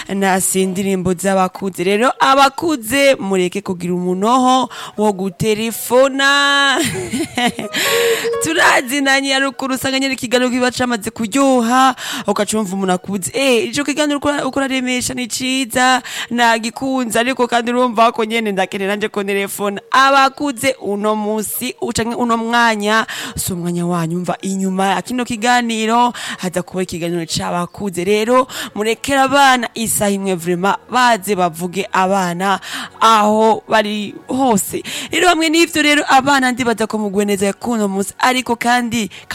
nasi indirimbo z'abakuze rero abakuze mureke kugira umunoho wo guterefona turazinanye haruguru usanga nyine ikiganiro kiba camaze kuryoha ukacumva umuntu akuze eh ico kiganiro ukora- ukora remesha ni ciza nagikunze ariko kandi urumva ko nyene ndakenera nanje ko telefone abakuze uno musi ucanke uno mwanya si umwanya wanyu mva inyuma ya kino kiganiro haza kuba ikiganiro c'abakuze rero murekera abana isaha imwe vrema baze bavuge abana aho bari hose rero hamwe n'ivyo rero abana ndibaza ko mugwe neza kuno musi ariko kandi